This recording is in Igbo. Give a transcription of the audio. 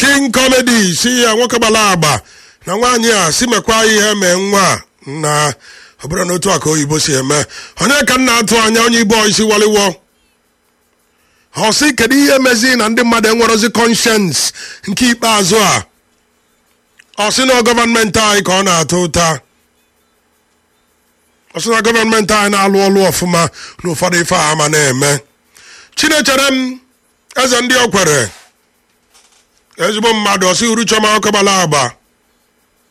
king comedy si ya nwoke gbara agba na nwaanyị a si mekwa ihe mee nwa a na ọ bụrụ na otu a ka oyibo si eme onye ka m na-atụ anya onye ibo isi waliwo ọ sị kedu ihe mezi na ndị mmadụ enwerozi conscience nke ikpeazụ a ọ sị na gọọmenti anyị ka ọ na-atụ ụta ọ sị na gọọmenti anyị na-alụ ọlụ ọfụma na ụfọdụ ife a ama na-eme chinechere m eze ndị o kwere ezigbo mmadụ ọsị uru chọma ọkọgbala agba